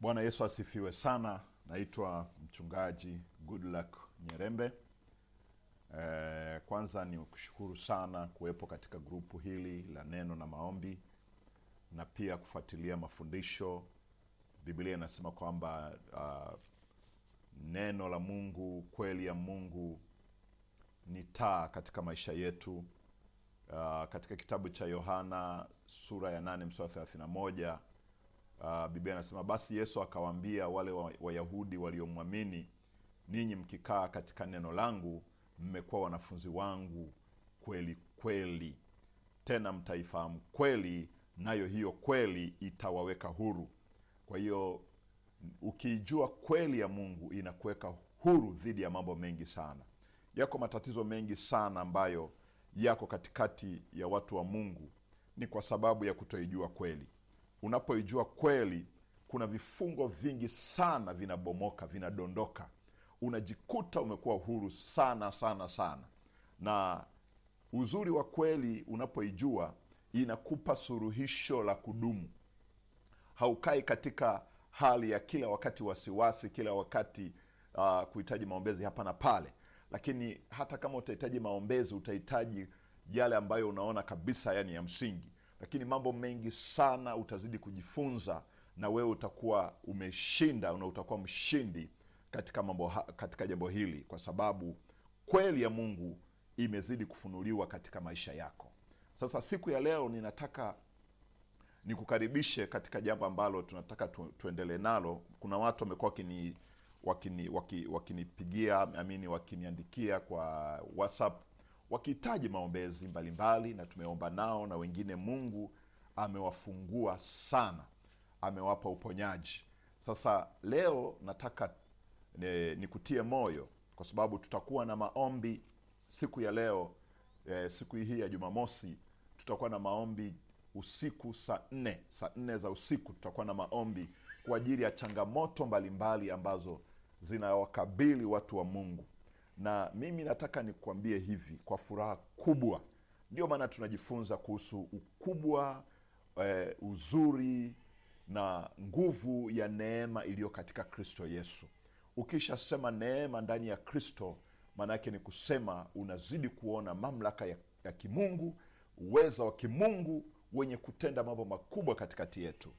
Bwana Yesu asifiwe sana. Naitwa mchungaji Goodluck Nyerembe. Eh, kwanza ni kushukuru sana kuwepo katika grupu hili la neno na maombi na pia kufuatilia mafundisho. Biblia inasema kwamba uh, neno la Mungu, kweli ya Mungu ni taa katika maisha yetu. Uh, katika kitabu cha Yohana sura ya nane mstari thelathini na moja uh, Biblia inasema basi Yesu akawaambia wale wa- Wayahudi waliomwamini, ninyi mkikaa katika neno langu mmekuwa wanafunzi wangu kweli kweli, tena mtaifahamu kweli, nayo hiyo kweli itawaweka huru. Kwa hiyo ukiijua kweli ya Mungu inakuweka huru dhidi ya mambo mengi sana. Yako matatizo mengi sana ambayo yako katikati ya watu wa Mungu, ni kwa sababu ya kutoijua kweli. Unapoijua kweli, kuna vifungo vingi sana vinabomoka, vinadondoka, unajikuta umekuwa huru sana sana sana. Na uzuri wa kweli, unapoijua inakupa suluhisho la kudumu haukai katika hali ya kila wakati wasiwasi, kila wakati uh, kuhitaji maombezi hapa na pale. Lakini hata kama utahitaji maombezi, utahitaji yale ambayo unaona kabisa yani ya msingi. Lakini mambo mengi sana utazidi kujifunza, na wewe utakuwa umeshinda na utakuwa mshindi katika mambo ha- katika jambo hili, kwa sababu kweli ya Mungu imezidi kufunuliwa katika maisha yako. Sasa siku ya leo ninataka nikukaribishe katika jambo ambalo tunataka tu, tuendelee nalo. Kuna watu wamekuwa wakini wakini waki- wakinipigia amini wakiniandikia kwa WhatsApp wakihitaji maombezi mbalimbali, na tumeomba nao, na wengine Mungu amewafungua sana, amewapa uponyaji. Sasa leo nataka e, nikutie moyo kwa sababu tutakuwa na maombi siku ya leo e, siku hii ya Jumamosi tutakuwa na maombi usiku saa nne saa nne za usiku tutakuwa na maombi kwa ajili ya changamoto mbalimbali ambazo zinawakabili watu wa Mungu, na mimi nataka nikuambie hivi kwa furaha kubwa, ndio maana tunajifunza kuhusu ukubwa eh, uzuri na nguvu ya neema iliyo katika Kristo Yesu. Ukishasema neema ndani ya Kristo, maana yake ni kusema unazidi kuona mamlaka ya, ya kimungu, uweza wa kimungu wenye kutenda mambo makubwa katikati yetu.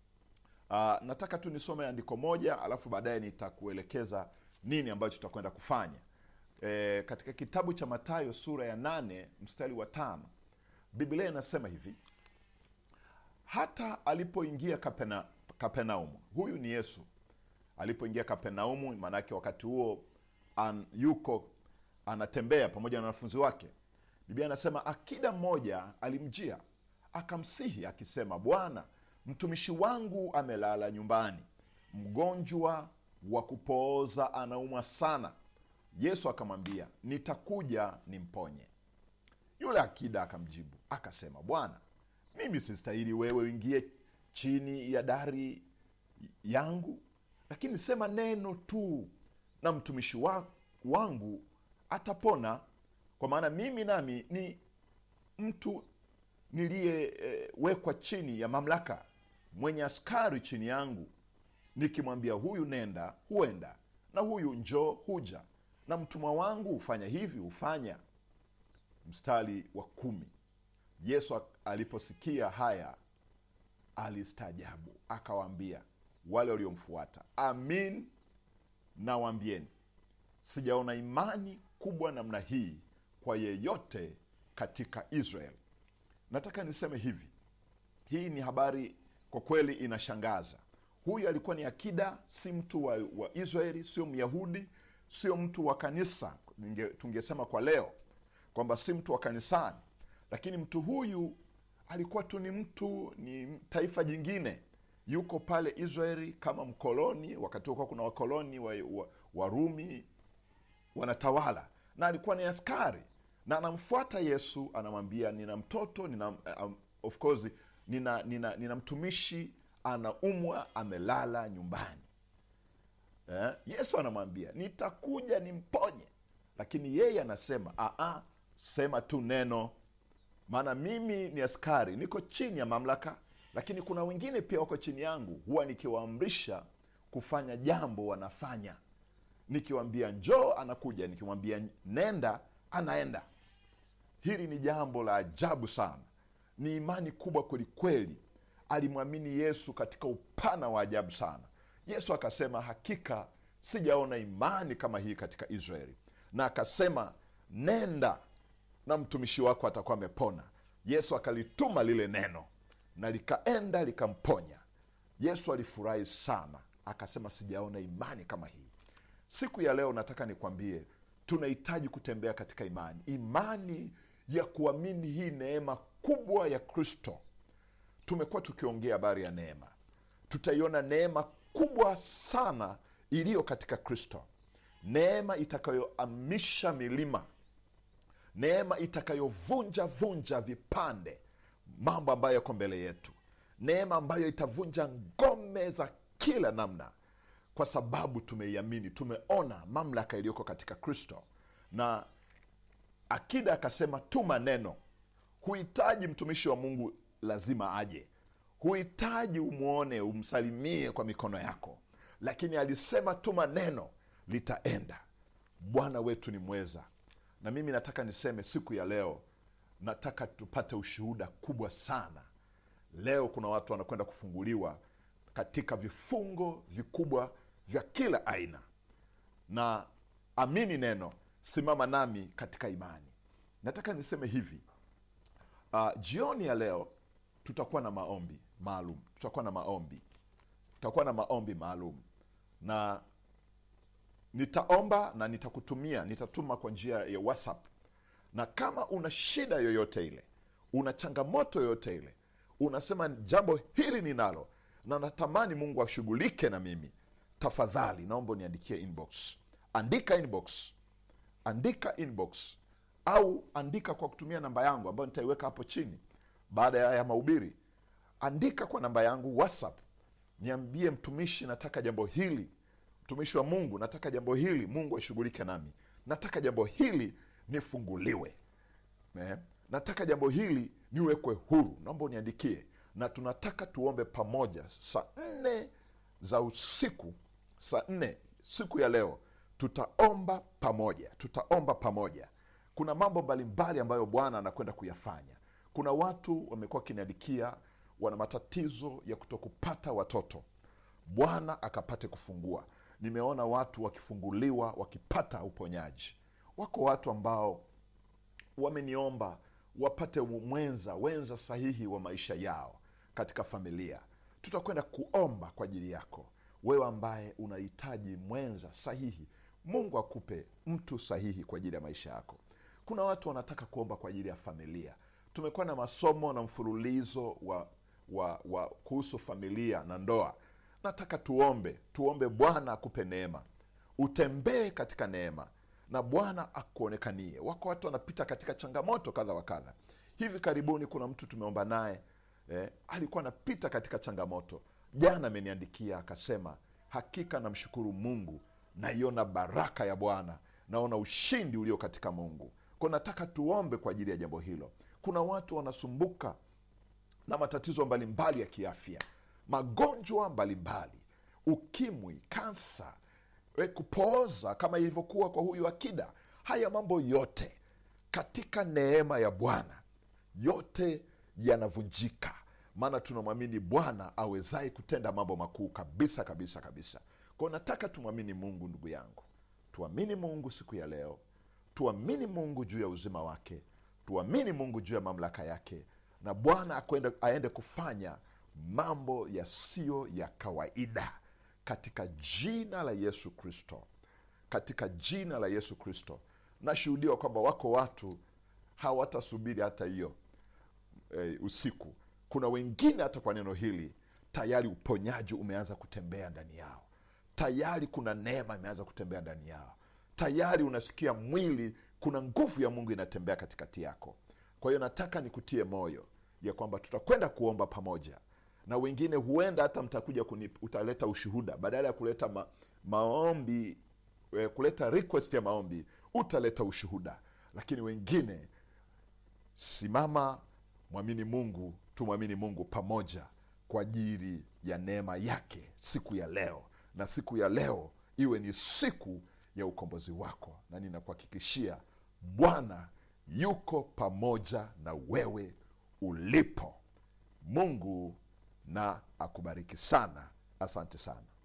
Uh, nataka tu nisome andiko moja alafu baadaye nitakuelekeza nini ambacho tutakwenda kufanya. E, katika kitabu cha Mathayo sura ya nane mstari wa tano Biblia inasema hivi: hata alipoingia Kapena, Kapernaumu, huyu ni Yesu alipoingia Kapernaumu, maanake wakati huo an, yuko anatembea pamoja na wanafunzi wake. Biblia anasema akida mmoja alimjia akamsihi akisema, Bwana, mtumishi wangu amelala nyumbani, mgonjwa wa kupooza, anaumwa sana. Yesu akamwambia, nitakuja nimponye. Yule akida akamjibu akasema, Bwana, mimi sistahili wewe uingie chini ya dari yangu, lakini sema neno tu na mtumishi wa, wangu atapona, kwa maana mimi nami ni mtu niliyewekwa chini ya mamlaka, mwenye askari chini yangu. Nikimwambia huyu nenda, huenda, na huyu njoo, huja, na mtumwa wangu hufanya hivi, hufanya. Mstari wa kumi. Yesu aliposikia haya alistaajabu, akawaambia wale waliomfuata, amin nawaambieni, sijaona imani kubwa namna hii kwa yeyote katika Israeli. Nataka niseme hivi, hii ni habari kwa kweli inashangaza. Huyu alikuwa ni akida, si mtu wa, wa Israeli, sio Myahudi, sio mtu wa kanisa. Ninge, tungesema kwa leo kwamba si mtu wa kanisani, lakini mtu huyu alikuwa tu ni mtu, ni taifa jingine, yuko pale Israeli kama mkoloni. Wakati huo kuna wakoloni wa, wa, Warumi wanatawala, na alikuwa ni askari na anamfuata Yesu, anamwambia nina mtoto nina, um, of course nina, nina, nina mtumishi anaumwa, amelala nyumbani eh? Yesu anamwambia nitakuja nimponye, lakini yeye anasema aa, sema tu neno, maana mimi ni askari, niko chini ya mamlaka, lakini kuna wengine pia wako chini yangu, huwa nikiwaamrisha kufanya jambo wanafanya nikiwambia njoo anakuja nikimwambia nenda anaenda hili ni jambo la ajabu sana ni imani kubwa kwelikweli alimwamini yesu katika upana wa ajabu sana yesu akasema hakika sijaona imani kama hii katika israeli na akasema nenda na mtumishi wako atakuwa amepona yesu akalituma lile neno na likaenda likamponya yesu alifurahi sana akasema sijaona imani kama hii siku ya leo nataka nikwambie tunahitaji kutembea katika imani imani ya kuamini hii neema kubwa ya kristo tumekuwa tukiongea habari ya neema tutaiona neema kubwa sana iliyo katika kristo neema itakayoamisha milima neema itakayovunja vunja vipande mambo ambayo yako mbele yetu neema ambayo itavunja ngome za kila namna kwa sababu tumeiamini tumeona mamlaka iliyoko katika kristo na akida akasema tuma neno huhitaji mtumishi wa mungu lazima aje huhitaji umwone umsalimie kwa mikono yako lakini alisema tuma neno litaenda bwana wetu ni mweza na mimi nataka niseme siku ya leo nataka tupate ushuhuda kubwa sana leo kuna watu wanakwenda kufunguliwa katika vifungo vikubwa vya kila aina na amini neno simama nami katika imani nataka niseme hivi uh, jioni ya leo tutakuwa na maombi maalum tutakuwa na maombi tutakuwa na maombi maalum na nitaomba na nitakutumia nitatuma kwa njia ya whatsapp na kama una shida yoyote ile una changamoto yoyote ile unasema jambo hili ninalo na natamani mungu ashughulike na mimi tafadhali naomba uniandikie inbox andika inbox andika inbox au andika kwa kutumia namba yangu ambayo nitaiweka hapo chini baada ya ya mahubiri andika kwa namba yangu whatsapp niambie mtumishi nataka jambo hili mtumishi wa mungu nataka jambo hili mungu ashughulike nami nataka jambo hili nifunguliwe eh? nataka jambo hili niwekwe huru naomba uniandikie na tunataka tuombe pamoja saa nne za usiku saa nne siku ya leo tutaomba pamoja tutaomba pamoja kuna mambo mbalimbali ambayo bwana anakwenda kuyafanya kuna watu wamekuwa wakiniandikia wana matatizo ya kutokupata watoto bwana akapate kufungua nimeona watu wakifunguliwa wakipata uponyaji wako watu ambao wameniomba wapate mwenza wenza sahihi wa maisha yao katika familia tutakwenda kuomba kwa ajili yako wewe ambaye unahitaji mwenza sahihi mungu akupe mtu sahihi kwa ajili ya maisha yako kuna watu wanataka kuomba kwa ajili ya familia tumekuwa na masomo na mfululizo wa, wa, wa kuhusu familia na ndoa nataka tuombe tuombe bwana akupe neema utembee katika neema na bwana akuonekanie wako watu wanapita katika changamoto kadha wa kadha hivi karibuni kuna mtu tumeomba naye eh, alikuwa anapita katika changamoto jana ameniandikia akasema hakika namshukuru mungu naiona baraka ya bwana naona ushindi ulio katika mungu ko nataka tuombe kwa ajili ya jambo hilo kuna watu wanasumbuka na matatizo mbalimbali ya kiafya magonjwa mbalimbali ukimwi kansa eh, kupooza kama ilivyokuwa kwa huyu akida haya mambo yote katika neema ya bwana yote yanavunjika maana tunamwamini bwana awezaye kutenda mambo makuu kabisa kabisa kabisa kwao nataka tumwamini mungu ndugu yangu tuamini mungu siku ya leo tuamini mungu juu ya uzima wake tuamini mungu juu ya mamlaka yake na bwana akwende- aende kufanya mambo yasiyo ya kawaida katika jina la yesu kristo katika jina la yesu kristo nashuhudiwa kwamba wako watu hawatasubiri hata hiyo e, usiku kuna wengine hata kwa neno hili tayari uponyaji umeanza kutembea ndani yao tayari kuna neema imeanza kutembea ndani yao tayari unasikia mwili kuna nguvu ya mungu inatembea katikati yako kwa hiyo nataka nikutie moyo ya kwamba tutakwenda kuomba pamoja na wengine huenda hata mtakuja kuni, utaleta ushuhuda badala ya kuleta ma, maombi eh, kuleta request ya maombi utaleta ushuhuda lakini wengine simama mwamini mungu tumwamini mungu pamoja kwa ajili ya neema yake siku ya leo na siku ya leo iwe ni siku ya ukombozi wako na ninakuhakikishia bwana yuko pamoja na wewe ulipo mungu na akubariki sana asante sana